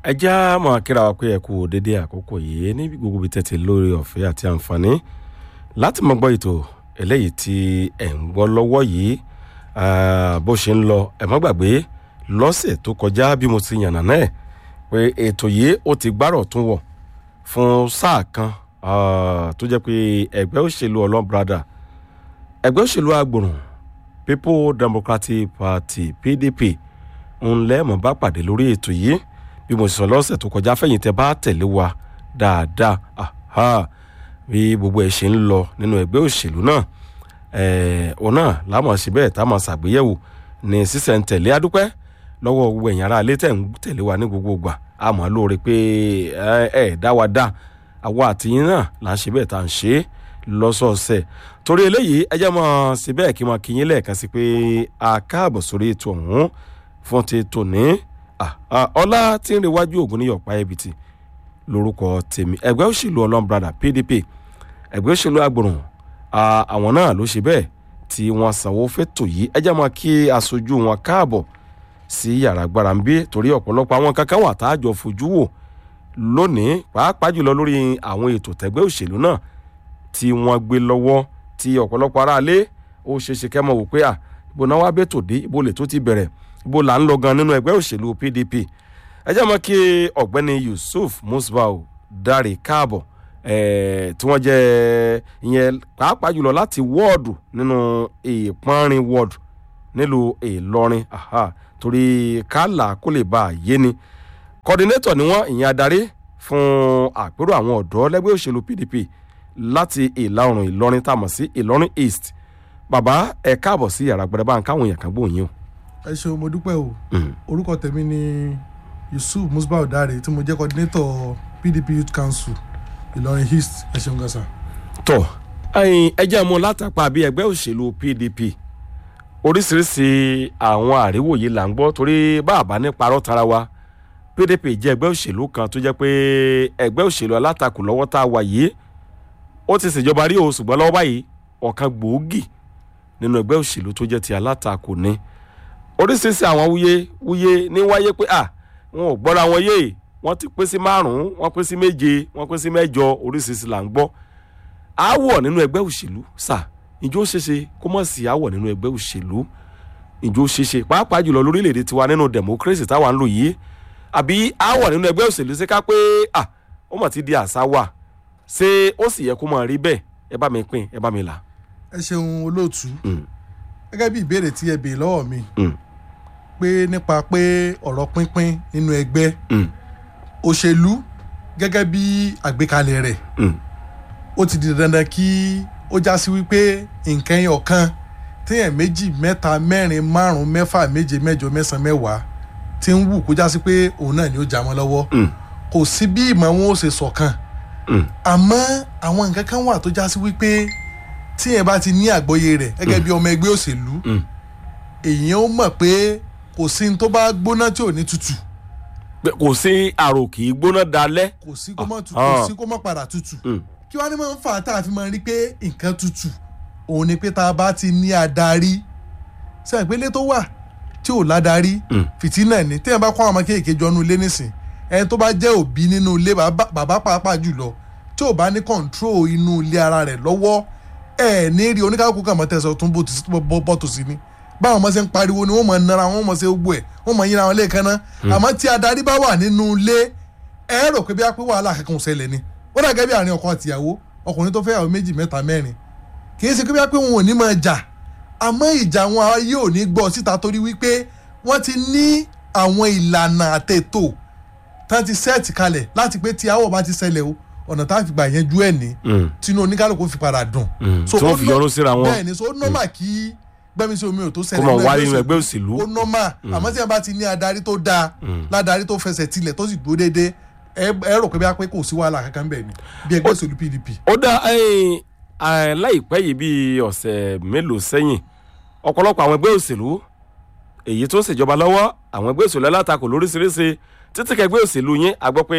ẹ já máa kíra wa pé ẹ kú dédé àkókò yìí ní gbogbo ibi tẹ̀tẹ̀ lórí ọ̀fẹ́ àti àǹfààní láti máa gbọ́ ètò eléyìí tí ẹ̀ ń gbọ́ lọ́wọ́ yìí ah, bó ṣe ń lọ ẹ má gbàgbé lọ́sẹ̀ tó kọjá bí mo ti yànnà náà pé ètò yìí ó ti gbárọ̀ tún wọ̀ fún sáà kan ah, tó jẹ́ pé ẹgbẹ́ òṣèlú ọlọ́brada ẹgbẹ́ òṣèlú agbòrùn people democratic party pdp ń lẹ́mọ̀ bá pàdé lórí ètò yìí bí mo sọ lọ́sẹ̀ tó kọjá fẹ̀yìn tẹ bá tẹ̀lé wa dáadáa aha bí gbogbo ẹ̀ ṣe ń lọ nínú ẹgbẹ́ òṣèlú náà ẹ̀ẹ́ òun náà lámọ̀ sí bẹ́ẹ̀ tá a máa ṣàgbéyẹ̀wò ní sísẹ̀ntẹ̀lé adúpẹ́ lọ́wọ́ gbogbo ẹ̀yìn ara ilé tẹ̀ ń tẹ̀lé wa ní gbogbo ìgbà a mọ̀ lóore pé ẹ ẹ̀ dá wa dá àwa àtìyín náà là ń ṣe bẹ́ẹ̀ tá à ń ṣe é lọ́sọ̀ọ̀sẹ̀ torí eléyìí ẹ jẹ́ mọ́ sí bẹ́ẹ̀ kí n máa kí yín lẹ́ẹ̀kan sí pé a káàbọ̀ sórí ètò ọ̀hún fún ti tòní Ah, ah, ọlá tí ń rewájú ògùn ní yọ̀pá ẹbìtì lórúkọ tèmi ẹgbẹ́ òṣèlú ọlọ́mbrada pdp ẹgbẹ́ òṣèlú agbòrùn ah, àwọn náà ló ṣe bẹ́ẹ̀ tí wọ́n sanwó fẹ́tò yìí ẹ jẹ́ máa kí aṣojú wọn káàbọ̀ sí yàrá gbára ń bí torí ọ̀pọ̀lọpọ̀ àwọn kankan wà tá a jọ fojú wò lónìí pàápàá jùlọ lórí àwọn ètò tẹ́gbẹ́ òṣèlú náà tí wọ́n gbé lọ́wọ́ tí ọ̀pọ̀lọpọ̀ aráalé ó ṣeéṣe kẹ́ mọ̀ wò pé à ibo náà wá bẹ́tò dé ibo lè tó ti bẹ̀rẹ̀ ibo là ń lọ gan nínú ẹgbẹ́ òṣèlú pdp ẹ jẹ́ mọ́ kí ọ̀gbẹ́ni yusuf musbau dáre káàbọ̀ ẹ̀ẹ́ tí wọ́n jẹ́ ìyẹn pàápàá jùlọ láti wọ́ọ̀dù nínú ìpọ́nrin wọ́ọ̀dù nílùú ìlọrin aha, torí kálà kó lè bá a yé ni kọ́dínétọ̀ ni wọ́n ìyẹn adarí fún àpérò àwọn ọ̀dọ́ lẹ́gbẹ́ òṣèlú pdp láti ìlà oòrùn ìlọrin tá a mọ̀ sí ìlọrin east bàbá ẹ káàbọ̀ sí yàrá gbẹrẹ bá ń káwọn èèyàn kan gbóhùn ẹ ṣeun mo dúpẹ́ o orúkọ tèmi ni yusuf musbau dare tí mo jẹ́ coordinator pdp youth council ìlọrin east ẹ ṣeun gasa. tọ ẹyin ẹjẹ mu látàpá bí ẹgbẹ́ òṣèlú pdp oríṣiríṣi àwọn àríwòye là ń gbọ́ torí bàbá ní parọ́ tara wa pdp jẹ́ ẹgbẹ́ òṣèlú kan tó jẹ́ pé ẹgbẹ́ òṣèlú alátakò lọ́wọ́ tá a wà yìí ó ti ṣèjọba rí o ṣùgbọ́n lọ́wọ́ báyìí ọ̀kan gbòógì nínú ẹgbẹ́ òṣèlú tó jẹ́ ti alátakò ni oríṣiríṣi àwọn wúyé wúyé ní wáyé pé à wọn ò gbọ́ra wọn yé wọ́n ti pín sí márùn-ún wọ́n pín sí méje wọ́n pín sí mẹ́jọ oríṣiríṣi là ń gbọ́ àwọ̀ nínú ẹgbẹ́ òṣèlú sà ìjọ ṣeṣe kó mọ̀ sí àwọ̀ nínú ẹgbẹ́ òṣèlú ìjọ ṣeṣe pàápàá jùlọ lórílẹ̀‐èdè tiwa nínú democracy táwa ń lò yìí àbí àwọ̀ nínú ẹgbẹ́ òṣèlú ṣe ká pé à ó mọ̀ ti di àṣà wà ṣé ó sì yẹ kó mọ̀ rí bẹ́ẹ̀ ẹ bá mi pín ẹ bá mi là. ẹ ṣeun olóòtú gẹ́gẹ́ bí ìbéèrè tí ẹ béèrè lọ́wọ́ mi Mm. pé nípa pé ọ̀rọ̀ pínpín nínú ẹgbẹ́ Mm. òṣèlú gẹ́gẹ́ bí àgbékalẹ̀ rẹ̀ Mm. ó ti di dandan kí ó já sí wípé nǹkan ẹyọ kan téèyàn méjì mẹ́ta mẹ́rin márùn-ún mẹ́fà méje mẹ́jọ mẹ́sàn-án mẹ́wàá ti ń wù kó já sí pé òun náà ni ó já wọn lọ́wọ́ Mm. kò sí bí ìmọ̀ wọn ó ṣe ṣọ̀kan Mm. àmọ́ àwọn nǹkan kan wà tó já sí wípé tíyẹn bá ti ní àgbọ́yé rẹ̀ gẹ́gẹ́ bí ọmọ ẹgbẹ́ òṣèlú Mm. èèyàn ó mọ̀ pé kò sí ní tó bá gbóná tí ò ní tutù Pé kò sí àrò kì í gbóná dalẹ́. kò sí kó mọ̀ tutù Ah. kò sí kó mọ̀ padà tutù Mm. kí wàá ní máa ń fà á tá a fi máa rí pé nǹkan tutù òun ni pé tá a bá ti ní adarí ṣe ìpele tó wà tí ò ládarí Mm. fìtínà ni téèyàn bá kọ́ àwọn ọmọ kéèké jọ nínú ilé nísìn ẹni tó bá jẹ́ òbí nínú ilé bàbá bàbá pàápàá jùlọ tí ò bá ní kọ̀ǹtró inú ilé ara rẹ̀ lọ́wọ́ ẹ̀ ní rí oníkàkùn kàn mọ́ tẹ̀sán tó ń bọ́ tòsí ni báwọn ọmọ ṣe ń pariwo ni wọ́n mọ̀ nara wọn mọ̀ ṣe gbogbo ẹ̀ wọ́n mọ̀ yíra wọn lẹ́ẹ̀kan náà àmọ́ tí adarí bá wà nínú ilé ẹ rò pé bí a pé wàhálà kankan ò ṣẹlẹ̀ ni ó dà gẹ́gẹ́ bí àárín ọkọ àtìyàwó ọkùnrin tó fẹ́ yàwó méjì mẹ́ta mẹ́rin kì í ṣe pé bí a pé wọn ò ní máa jà àmọ́ ìjà wọn ayé ò ní gbọ́ síta torí wípé wọ́n ti ní àwọn ìlànà àtètò tán ti sẹ́ẹ̀tì kalẹ̀ láti pé tí àwọ̀ bá ti ṣẹlẹ̀ o ọ̀nà tá a fi gbà yanjú ẹ̀ ní Mm. tinú oníkálukú fi padà dùn. Mm. So, tí wọ́n ó fi ná- yọrù síra wọn. bẹ́ẹ̀ ni so ó nọ́mà kí gbẹ́mi sí omi ò tó kó ṣẹlẹ̀ mọ̀ nínú wá ẹgbẹ́ nínú òṣèlú ẹgbẹ́ òṣèlú. ó nọ́mà àmọ́ tí a bá ti ní adarí tó dáa ládàrí tó fẹsẹ̀ tilẹ̀ tó sì dúró déédéé ẹ ẹ rò pé bí a pé kò sí wàhálà kankan bẹ́ẹ̀ ni bí ẹgbẹ́ òṣèlú pdp. ó dá ẹyìn ẹ, láìpẹ́ yìí bíi ọ̀sẹ̀ mélòó sẹ́yìn ọ̀pọ̀lọpọ̀ àwọn ẹgbẹ́ òṣèlú èyí tó ń ṣèjọba lọ́wọ́ àwọn ẹgbẹ́ òṣèlú alátakò lóríṣiríṣi títí kẹgbẹ́ òṣèlú yín a gbọ́ pé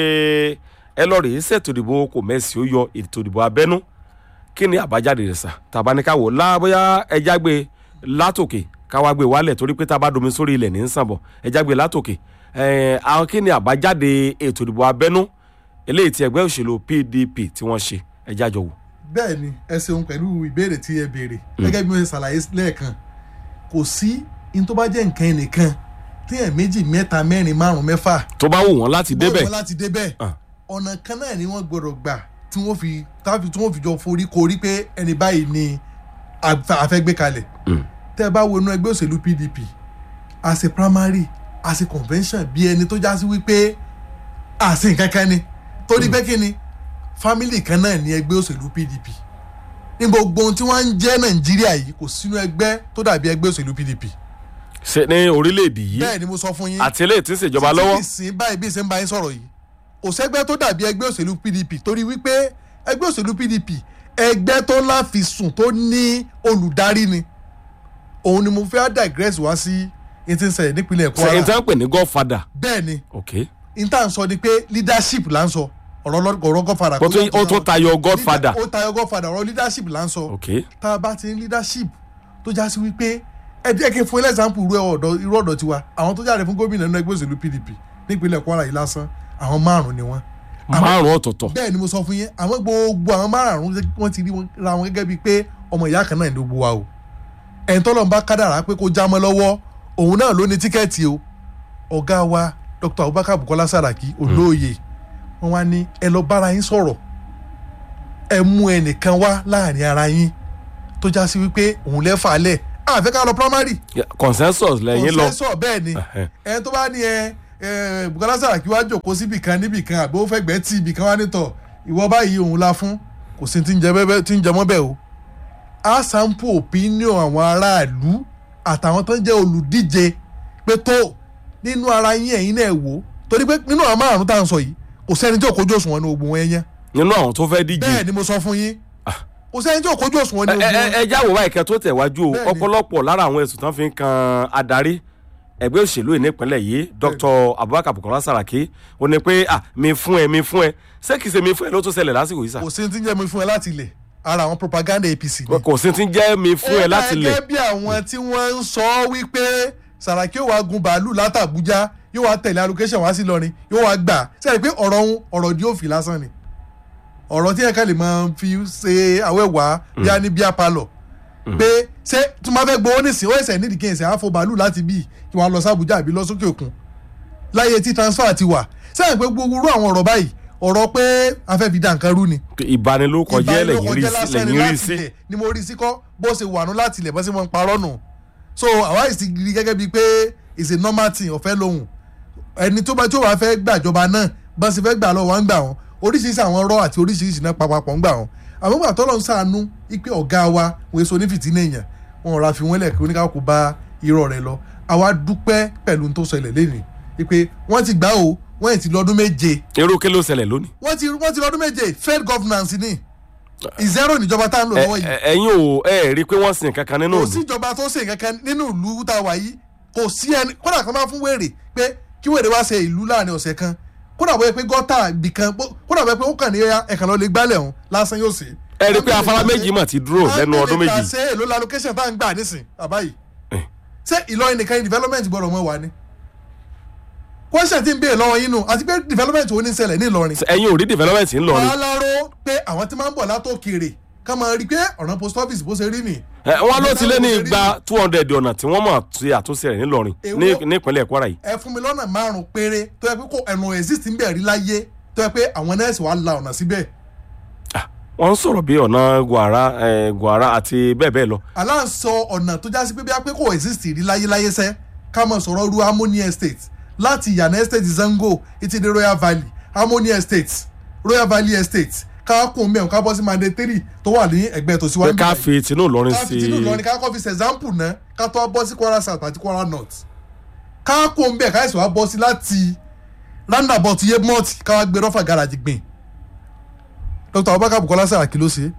ẹ lọ rèé ṣètò ìdìbò kò mẹ́sì ó yọ ètò ìdìbò abẹ́nú kí ni àbájáde rẹ̀ sà tàbá ní ká wò lábóyá ẹja gbé látòkè káwá gbé wálẹ̀ torí pé tá a bá domi sórí ilẹ̀ ní ń sàn bọ̀ ẹja gbé látòkè eh, àwọn kí ni àbájáde ètò ìdìbò abẹ́nú eléyìí tí ẹgbẹ́ òṣèlú pdp tí wọ́n ṣe ẹjá jọ wò. bẹ́ẹ̀ ni ẹ ṣeun pẹ̀lú ìbéèrè tí ẹ béèrè gẹ́gẹ́ bí mo ṣe ṣàlàyé lẹ́ẹ̀kan kò sí in tó bá jẹ́ nǹkan ẹnìkan téèyàn méjì mẹ́ta mẹ́rin márùn mẹ́fà tó bá wù wọ́n láti débẹ̀ wọ́n láti débẹ̀ Ah. ọ̀nà kan náà ni wọ́n gbọ́dọ̀ gbà tí wọ́n fi táfi tí wọ́n fi jọ forí korí pé ẹni báyìí ni àfẹ́ àfẹ́ gbé kalẹ̀ Mm. tẹ́ ẹ bá wo inú ẹgbẹ́ òṣèlú pdp as a primary as a convention bí ẹni tó já sí wípé àṣì nǹkan kan ni torí pé kí ni family kan náà ni ẹgbẹ́ òṣèlú pdp ní gbogbo ohun tí wọ́n ń jẹ́ nàìjíríà yìí kò sínú ẹgbẹ́ tó dàbí ẹgbẹ́ òṣèlú pdp ṣe ní orílẹ̀-èdè yìí bẹ́ẹ̀ ni mo sọ fún yín àti eléyìí tí ń ṣèjọba títí lọ́wọ́ ìsìn báyìí bí ìsìn bá yín sọ̀rọ̀ yìí kò sẹ́gbẹ́ tó dàbí ẹgbẹ́ òṣèlú pdp torí wípé ẹgbẹ́ òṣèlú pdp ẹgbẹ́ tó láfisùn tó ní olùdarí ni òun ni mo fẹ́ digress wá sí etí ń ṣẹlẹ̀ nípínlẹ̀ ṣe n kwara tán pè ní godfather bẹ́ẹ̀ ni ok n tá à ń sọ ni pé leadership là ń sọ ọ̀rọ̀ lọ- ọ̀rọ̀ godfather Ó tún- ó tún tayọ godfather. ó tayọ godfather ọ̀rọ̀ leadership là ń sọ ok tá a bá ti ní leadership tó já sí wípé ẹ jẹ́ kí n fún ilé example irú ọ̀dọ̀ irú ọ̀dọ̀ tiwa àwọn tó jáde fún gómìnà nínú ẹgbẹ́ òṣèlú pdp nípínlẹ̀ kwara yìí lásán àwọn márùn-ún ni wọ́n. márùn ọ̀tọ̀ọ̀tọ̀ bẹ́ẹ̀ ni mo sọ fún yín àwọn gbogbo àwọn márùn-ún wọ́n ti rí wọn- ra wọn gẹ́gẹ́ bíi pé ọmọ ìyá kan náà ní gbogbo wa o ẹ̀ń tọ́lọ̀ ń bá kádàrá pé kó já mọ́ lọ́wọ́ òun náà ló ní tíkẹ́ẹ̀tì o ọ̀gá wa dr abubakar bukola saraki olóòye wọn wá ní ẹ lọ bára yín sọ̀rọ̀ ẹ mú ẹnìkan wá láàrin ara yín tó já sí wípé òun lẹ́fà lẹ̀ àfẹ́ ká lọ primary consensus lẹ́yìn lọ consensus bẹ́ẹ̀ ni Ẹhẹ́. ẹ tó bá ní ẹ ẹ bukola saraki wá jòkó síbì kan níbì kan àbí ó fẹ́ gbẹ́ tí ibì kan wá nítọ̀ ìwọ báyìí òun la fún kò sí ti ń jẹ bẹ́ẹ̀ tí ń jẹ mọ́ bẹ́ẹ̀ o a sample opinion àwọn aráàlú àtàwọn tó ń jẹ́ olùdíje pé tó nínú ara yín ẹ̀yin náà wò ó torí pé nínú àwọn márùn tá à ń sọ yìí kò sẹ́ni tí ò kójú òṣùwọ̀n ní ogun wọn yẹn nínú àwọn tó fẹ́ díje bẹ́ẹ̀ ni mo sọ fún yín kò sẹ́ni tí ò kójú òṣùwọ̀n ní ẹ ogun ẹ wọn ẹ jáwọ́ báyìí kẹ́ tó tẹ̀ wájú o Bẹ́ẹ̀ni. ọ̀pọ̀lọpọ̀ lára àwọn ẹ̀sùn tán fi ń kan adarí ẹgbẹ́ òṣèlú yìí nípínlẹ̀ yìí dr abubakar bukola saraki ó ní pé ah mi fún ẹ mi fún ẹ ṣé kìí ṣe mi fún ẹ ló tún ṣẹlẹ̀ lásìkò yìí sà kò sí ti ń jẹ́ mi fún ẹ láti ilẹ̀ ara àwọn propaganda apc ni kò sí ti ń jẹ́ mi fún ẹ láti lẹ̀ gẹ́gẹ́ bí àwọn tí wọ́n ń sọ wípé Sàràkí yóò wá gun bàálù látàbújá yóò wá tẹ̀lé allocation wá sí lọrin yóò wá gbà sẹ́yìn pé ọ̀rọ̀ òun ọ̀rọ̀ di òfin lásán ni ọ̀rọ̀ tí ẹ̀ka lè máa fi ṣe àwẹ̀wá bí a ní bíá palọ̀ pé ṣé tí wọ́n bá fẹ́ gbowó nísìnyí ó ẹ̀sẹ̀ nídìí kí ẹ̀sẹ̀ àfọ bàálù láti bí kí wọ́n á lọ sí Àbújá àbí lọ sókè òkun láyé tí transfer ti wà sẹ́yìn pé gbogbo irú àwọn ọ̀rọ̀ báyìí ọ̀rọ̀ pé a fẹ́ fi dá nǹkan rú ni ìbanilórúkọ jẹ́ lẹ́yìn rí ìbánilókọjẹ́ sí lásán ni lẹ́yìn rí láti sí ilẹ̀ ni mo rí sí kọ́ bó ṣe wà nù láti ilẹ̀ bó ṣe mọ̀ ń parọ́ nù so àwa yìí sì rí gẹ́gẹ́ bíi pé it's a normal thing ọ̀fẹ́ lòun ẹni tó bá tí ó bá fẹ́ gbàjọba náà bá ṣe fẹ́ gbà lọ wá ń gbà wọn oríṣiríṣi àwọn rọ àti oríṣiríṣi náà papapọ̀ ń gbà wọn àmọ́ gbà tọ́lọ́ ń sàánú ipe ọ̀gá wa wọ́n èso onífìtí nìyẹn wọn ra fi wọ́n lẹ̀ kí oníkàkú bá irọ́ rẹ̀ lọ àwa dúpẹ́ pẹ̀lú ohun tó ṣẹlẹ̀ lẹ́nìí ipe wọ́n ti gbà o wọ́n ti lọ́dún méje irú kí ló ṣẹlẹ̀ lónìí wọ́n ti wọ́n ti lọ́dún méje failed governance ni ìzẹ́rò níjọba tá à ń lò Ẹ- lọ́wọ́ yìí ẹ- ẹ̀yin ò ẹ rí i pé wọ́n sin kankan nínú kò ìlú sí ìjọba tó ṣe kankan nínú ìlú tá a wà yìí kò sí ẹni kódà kan máa fún wèrè pé kí wèrè wá ṣe ìlú láàrin ọ̀sẹ̀ kan kódà bóyá pé gọ́tà bìkan kódà bóyá pé ó kàn ní ẹ̀kan lọ́ọ́ lè gbálẹ̀ ọ̀hún lásán yóò ṣe. ẹ rí i pé afárá méjì mà ti dúró lẹ́nu ọdún méjì ṣe èlò la location tá à ń gbà nísìn bàbá yìí Eh. ṣé Ìlọrin nìkan ni development gbọ́dọ̀ mọ́ wa ni question tí ń béèrè lọ́wọ́ yín nù àti pé development wo ní ṣẹlẹ̀ ní Ìlọrin ẹ̀yin ò rí development ńlọrin aláró pé àwọn tí máa ń bọ̀ látòkèrè ká máa rí i pé ọ̀nà post office bó ṣe rí nì. Ẹ, wọ́n ló ti lé ní igba two hundred ọ̀nà tí wọ́n mọ̀ ti àtúnṣe rẹ̀ ńlọrin ní Èwo? nípínlẹ̀ kwara yìí ẹ fún mi lọ́nà márùn-ún péré tó yẹ pé kò ẹnu exist ń bẹ̀ rí láyé tó yẹ pé àwọn nẹ́ẹ̀sì wàá la ọ̀nà síbẹ̀. wọ́n ń sọ̀rọ̀ bí ọ̀nà gwara ẹ̀, gwara àti bẹ́ẹ̀ bẹ́ẹ̀ lọ aláǹsọ ọ̀nà tó jásí pé bí a pé kò exist rí láyé láyé sẹ́ ká mọ̀ sọ̀rọ̀ ru harmony estate láti ìyànà estate zango títí dé royal valley harmony estate royal valley estate ká kún mẹ́rin ká bọ́ sí mandatory tó wà ní ẹgbẹ́ tó pé síwájú ká fi tinú ìlọrin ká sí fi tinú Ìlọrin ká kọ́ fi ṣe example náà ká tó wá bọ́ sí Kwara South àti Kwara North ká kó ń bẹ̀ ká ẹ̀sìn wá bọ́ sí láti roundabout yemot ká wá gbé rọ́fà garage gbìn Dr. Abubakar Bukola Saraki ló ṣe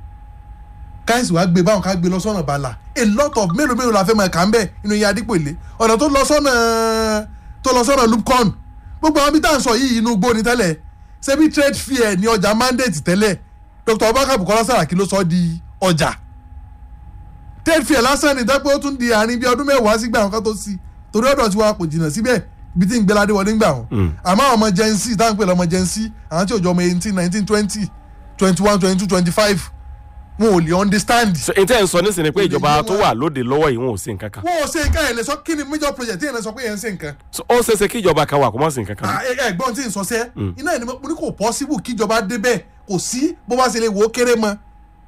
ká ẹ̀sìn wá gbé báwọn ká gbé lọ sọ́nà bala a lot of mélòó mélòó la fẹ́ máa kà ń bẹ̀ inú yẹn adípèlé ọ̀nà tó lọ sọ́nà tó lọ sọ́nà lupcon gbogbo àwọn bí tá à ń sọ yìí inú igbó ni tẹ́lẹ̀ ṣebí trade fair ní ọjà mandate tẹ́lẹ̀ Dr. Abubakar Bukola Saraki ló sọ di ọjà trade fair lásán ni dẹ́pẹ́ ó tún di àárín bíi ọdún mẹ́wàá sígbà àwọn kan tó sí torí ọ̀dọ̀ tiwa kò jìnnà síbẹ̀ ibi tí ń gbéládé wọlé ń gbà wọn Mm. àmọ́ àwọn ọmọ gen z táwọn ń pè lọ́mọ gen z àwọn tí ò jọ ọmọ eighteen nineteen twenty twenty one twenty two twenty five wọn ò lè understand So, n tẹ́ ń sọ nísìnyí pé Kò lè ìjọba yé tó wọn. wà lóde lọ́wọ́ yìí wọn ò sí nǹkan kan wọn ò ṣe nǹkan ẹ̀ lè sọ kí ni major project tí yẹn lè sọ pé yẹn ń ṣe nǹkan So, ó ṣeéṣe kí ìjọba kan wà kó má sí nǹkan kan Ah, ẹ- ẹ̀gbọ́n tí ń sọ sẹ́ iná ẹ̀ ni mo ní kò possible kíjọba débẹ̀ kò sí bó bá ṣe lè wò ó kéré mọ́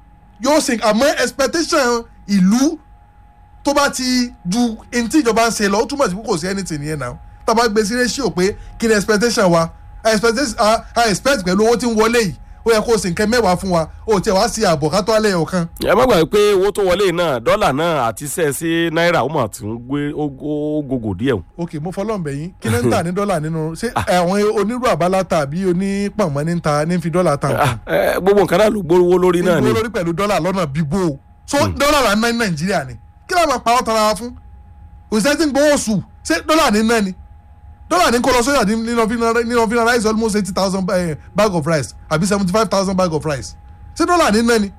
yóò ṣe àmọ́ expectation ìlú tó bá ti ju ẹni tí ìjọba ń ṣe lọ ó túmọ̀ sí pé kò sí anything yẹn náà tá a bá gbé sí ratio pé kí ni expectation wa I expect, I, I expect pẹ̀lú owó tí ń wọlé yìí ó yẹ kó o sì nǹkan mẹ́wàá fún wa ó tiẹ̀ wá sí ààbọ̀ ká tó alẹ́ ọ̀kan ẹ má gbàgbé pé owó tó wọlé náà dọ́là náà àti sẹ́ẹ̀ sí náírà ó mà tún gbé ó ó gògò díẹ̀ o. ok mo fọlọ́n bẹ̀ yín kí ló ń tà ní dọ́là nínú ṣé àwọn onírú àbálá tàbí onípọ̀nmọ́ ní ń ta ní fi dọ́là ta nǹkan Ah, eh, gbogbo nǹkan náà ló gbówó lórí náà ni ìgbó lórí pẹ̀lú dọ́là lọ́nà bíbó o so dọ́là là ń ná ní nàìjíríà ni kí ló máa pa ọ́ tara wa fún òṣìṣẹ́ tí ń gbowó oṣù ṣé dọ́là ní ná ni dọ́là ní kó lọ sóyà nínú fi rice almost eighty thousand bag of rice àbí seventy five thousand bag of rice ṣé dọ́là ní ná ni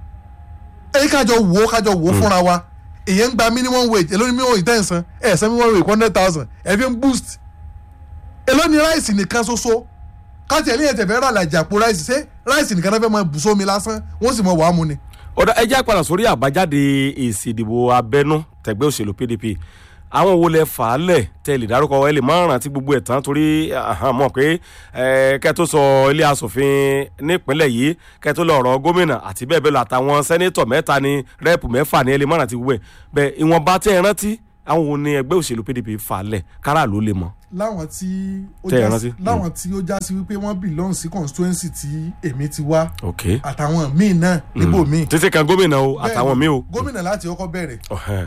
èyí kájọ wò ó kájọ wò ó fúnra wa èyí ń gba minimum wage èló ni minimum wage tẹ̀ ń san ẹ̀ san minimum wage one hundred thousand ẹ̀ fi ń boost èló ni rice nìkan ṣoṣo káàtì ẹ̀lẹ́yìn tẹ̀fẹ́ rà làjà àpò rice ṣé rice nìkan náà fẹ́ máa bù sómi lásán wọ́n sì mọ wàá mu ni. ọ̀dà ẹ jẹ́ àpàdà sórí àbájáde èsì ìdìbò abẹ́nú tẹ̀gbẹ́ òṣèlú pdp àwọn wo lẹ fà á lẹ̀ tẹ lè dárúkọ ẹ lè má rántí gbogbo ẹ̀ tán torí àhán, mọ̀ pé ẹ, kẹ́ tó sọ ilé asòfin nípínlẹ̀ yìí kẹ́ tó lọ ọ̀rọ̀ gómìnà àti bẹ́ẹ̀ bẹ́ẹ̀ lọ àtàwọn sẹ́nétọ̀ mẹ́ta ní rẹ́ẹ̀pù mẹ́fà ní ẹ lè má rántí gbogbo ẹ̀ bẹ́ẹ̀ ìwọ̀nba tẹ́ ẹ rántí àwọn wo ni ẹgbẹ́ òṣèlú pdp fà á lẹ̀ kárà ló lè mọ̀. láwọn tí ó Tẹ́ ẹ já rántí? sí láwọn tí ó já sí wípé wọ́n belong sí constituency tí èmi ti wá ok àtàwọn míì náà níbò míì. títí kan gómìnà o àtàwọn míì o. gómìnà láti ọkọ bẹ̀rẹ̀ Ọ̀hẹ́n.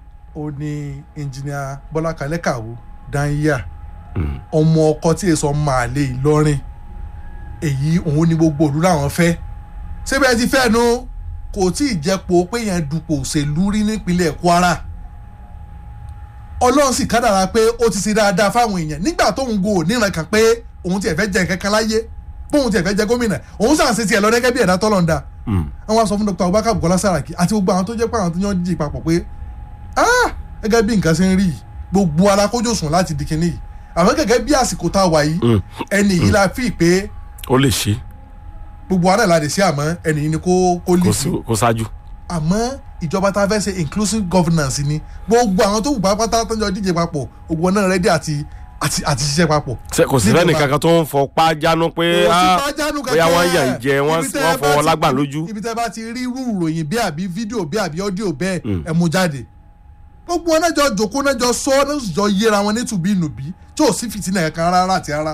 ó ní engineer bọ́lá kalẹ́kàwó dányíà Mm. ọmọ ọkọ tí èso máa lè ìlọrin èyí òun ni gbogbo òlu làwọn fẹ́ síbẹ̀ ti fẹ́ nu kò tí ì jẹ́pọ̀ pé yẹn dupò òṣèlú rí nípínlẹ̀ kwara ọlọ́run sì kádàrá pé ó ti ṣe dáadáa fáwọn èèyàn nígbà tóun go níran kan pé òun tiẹ̀ fẹ́ jẹ kankan láyé bóun tiẹ̀ fẹ́ jẹ gómìnà òun sàn ṣe tiẹ̀ lọ gẹ́gẹ́ bí ẹ̀dá tọ́lọ̀ ń da Mm. àwọn sọ fún dr abubakar bukola saraki àti gbogbo àwọn tó jẹ́ pé àwọn tó yàn díje papọ̀ pé ah gẹ́gẹ́ bí nǹkan ṣe ń rí yìí gbogbo ara kójó sùn láti di kinní yìí àmọ́ gẹ́gẹ́ bí àsìkò tá a wà yìí Mm. ẹni yìí la fi pé ó lè ṣe gbogbo ara la lè ṣe àmọ́ ẹni yìí ni kó kó lè kó sí sí- kó ṣáájú. àmọ́ ìjọba tá a fẹ́ ṣe inclusive governance ni gbogbo àwọn tó wù pátápátá tó ń jọ díje papọ̀ gbogbo náà rẹ́dí àti àti àti ṣiṣẹ́ papọ̀. Ṣé kò sí Níjọba. lẹ́nì kankan tó ń fọpá jánu pé Kò sí ah, pàjánu bóyá kankan. wọ́n yàn jẹ wọ́n Ibi tẹ́ wọ́n ẹ bá fọwọ́ ti- lágbà lójú. ibi tẹ́ bá ti rí irú ìròyìn bí àbí fídíò bí àbí ọ́díò bẹ́ẹ̀ ẹ mú jáde gbogbo wọn náà jọ jòkó náà jọ sọ náà sì jọ yéra wọn nítubí nùbí tí ò sí fìtínà kankan rárá àti rárá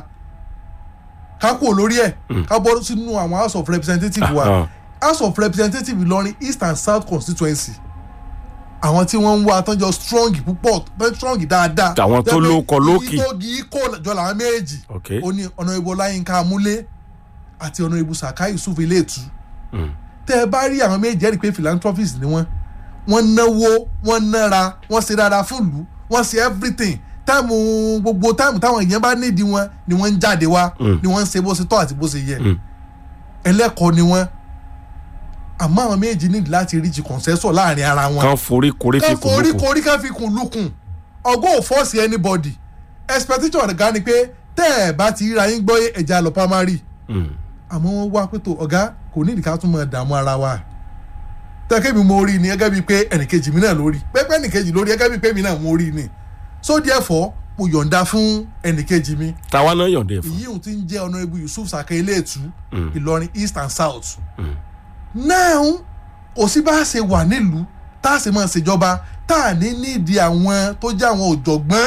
ká kúrò lórí ẹ̀ ká bọ́ sínú àwọn house of representatives wa Ah. house of representatives Ìlọrin east and south constituency àwọn tí wọ́n ń wá tán jọ strong púpọ̀ tán strong dáadáa Àwọn tó Jẹ́ pé lóko lókì. igi tó gi kó jọ làwọn méjì ok ó ní ọ̀nà ibo láyínká amúlé àti ọ̀nà ibo sàká yusuf iléètú Mm. tẹ́ ẹ bá rí àwọn méjì jẹ́rìí pé philanthropist ni wọ́n wọ́n náwó wọ́n nára wọ́n ṣe dáadáa fún ìlú wọ́n ṣe everything táìmù gbogbo táìmù táwọn èèyàn bá nídìí wọn ni wọ́n ń jáde wá Mm. ni wọ́n ń ṣe bó ṣe tọ́ àti bó ṣe yẹ Mm. ẹlẹ́kọ̀ọ́ ni wọ́n àmọ́ àwọn méjì nídìí láti reach consensus láàrin ara wọn kan forí korí fi ká kún forí lókun korí ká fi kùn lukùn ọgọ́ ò fọ́ọ̀sì anybody expectation ọ̀gá ni pé tẹ́ ẹ̀ bá ti ríra yín gbọ́ ẹ̀já lọ primary Mm. àmọ́ wọ́n wá pé tó ọ̀gá kò ní ìdíkà tún máa dààmú ara wa tẹ́kẹ́ mi mo rí ni gẹ́gẹ́ bíi pé ẹnìkejì mi náà lórí pẹ́pẹ́ ẹnìkejì lórí gẹ́gẹ́ bíi pé mi náà mo rí ni so therefore mo yọ̀ǹda fún ẹnìkejì mi tàwa náà yọ̀ǹde fún èyí ò ti ń jẹ́ honourable Yusuf Saka Iléètú Mm. Ìlọrin east and south Mm. now kò sí bá a ṣe wà nílùú tá a ṣe máa ṣèjọba tá a ní nídìí àwọn tó jẹ́ àwọn ọ̀jọ̀gbọ́n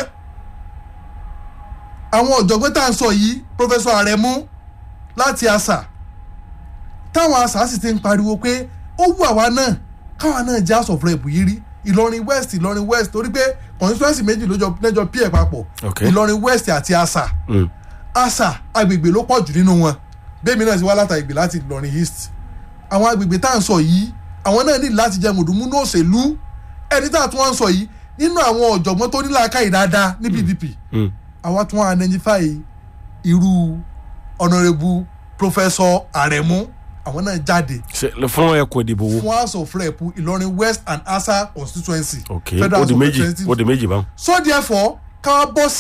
àwọn ọ̀jọ̀gbọ́n tá à ń sọ yìí Professor Aremu láti àṣà táwọn àṣà sì ti ń pariwo pé ó wù àwa náà káwa náà jẹ́ house of rep yìí rí Ìlọrin west Ìlọrin west torí pé constituency méjì ló jọ lẹ́jọ́ pí ẹ̀ papọ̀ Ok. Ìlọrin west àti àṣà Mm. àṣà agbègbè ló pọ̀ jù nínú wọn bẹ́ẹ̀ mi náà ti wá láta ìgbè láti Ìlọrin east àwọn agbègbè tá à ń sọ yìí àwọn náà ní láti jẹ mùdùmúnú òṣèlú ẹni tá à tún wá ń sọ yìí nínú àwọn ọ̀jọ̀gbọ́n tó ní làákàyè dáadáa ní PDP Mm. àwa tún wá identify irú honourable professor Aremu àwọn náà jáde Ṣe- fún ẹkùn ìdìbò wo fún house of rep Ìlọrin west and asa constituency ok Federal ó House di of méjì Representatives ó di méjì báwọn. so therefore ká wá bọ́ sí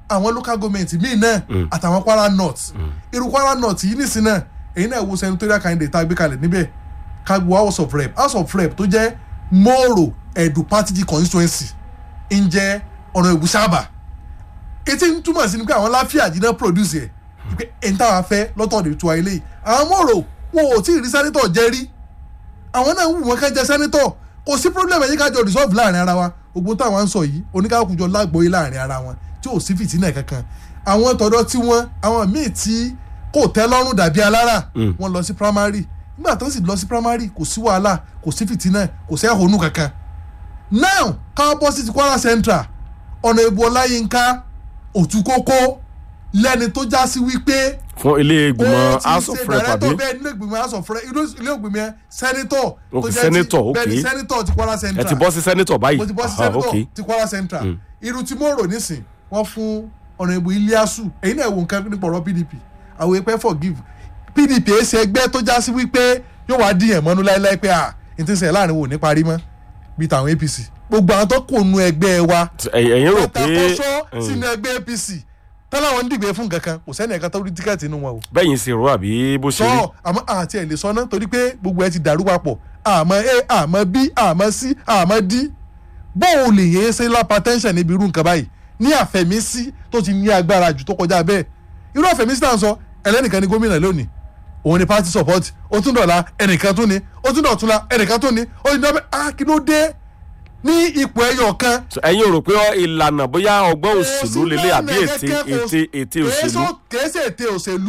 àwọn local government míì náà àtàwọn kwara north irú kwara north yìí nìsín náà èyí náà wo senatorial candidate tá a gbé kalẹ̀ níbẹ̀ kagbo house of rep house of rep tó jẹ́ moro edu party constituency ń jẹ́ ọ̀nà ìbúṣàbà etí ń túmọ̀ sí ni pé àwọn láfíà jiná produce ẹ̀ pé ẹni táwa fẹ́ lọ́tọ̀ọ̀dẹ̀ tó ayé lẹ́yìn àwọn moro wọn ò tí ì rí sẹ́nitọ̀ jẹ́ rí àwọn náà ń wù wọ́n ká jẹ́ sẹ́nitọ̀ kò sí problem ẹ̀yìn kájọ resolve láàrin ara wa ogun táwọn ń sọ yìí oníkàkùjọ lágbóyè láàrin ara wọn tí ò sí fìtínà kankan àwọn tọ̀dọ̀ tí wọ́n àwọn míì tí kò tẹ́ lọ́rùn dàbí alára wọ́n lọ sí primary nígbà tó sì lọ sí primary kò sí wàhálà kò sí fìtínà kò sí ẹ̀hónú kankan now káwọn bọ́ sí ti Kwara Central ọ̀nà ìbò ọláyínká òtúkókó lẹ́ni tó já sí wípé fún ilé ìgbìmọ̀ ó ti house of ṣe rep àbí director bẹ́ẹ̀ nílé ìgbìmọ̀ house of rep ilé ìgbìmọ̀ yẹn senator Ok, tó jẹ́ ti- senator, ok. bẹ́ẹ̀ ni senator ti Kwara ẹ Central ti bọ́ sí sẹ́nitọ̀ báyìí mo ti bọ́ sí Ah, senator ok. ti Kwara Central irú tí mo rò nísìn wọ́n fún ọ̀nà ìbò Iliasu èyí náà wò nǹkan nípa ọ̀rọ̀ PDP àwọn èèpẹ́ forgive PDP ẹ̀ ṣe ẹgbẹ́ tó já sí wípé yóò wá díyàn mọ́nú láéláé pé à n ti sẹ̀ láàrin wò ní parí mọ́ bíi tàwọn APC gbogbo àwọn tó kò nu ẹgbẹ́ wa Ẹ̀yin- ẹ̀yin rò pé pátákóṣó sínú ẹgbẹ́ APC tọ́láwọn ń dìgbẹ́ fún kankan kò sẹ́ni ẹ̀ka tó rí tíkẹ́ẹ̀tì inú wọn o bẹ́yìn sì rò àbí bó ṣe rí sọ àmọ́ àti ẹ̀ lè sọ ná torí pé gbogbo ẹ ti dàrú papọ̀ àmọ́ a àmọ́ b àmọ́ c àmọ́ d bóun lè yẹn ṣe lápátẹ́ńṣẹ̀ níbi irú nǹkan báyìí ní àfẹ̀mísí tó ti ní agbára jù tó kọjá bẹ́ẹ̀ irú àfẹ̀mísí náà sọ ẹlẹ́nìkan ní gómìnà lónìí òun ni party support ó tún dọ̀la ẹnìkan tún ni ó tún dọ̀túnla ẹnìkan tún ni ó ti dọ́bẹ̀ ah kí ló dé ní ipò ẹyọ kan So, ẹ̀yin rò pé ìlànà bóyá ọgbọ́n òṣèlú lélẹ̀ àbí ète ète ète òṣèlú kèé ṣe ète òṣèlú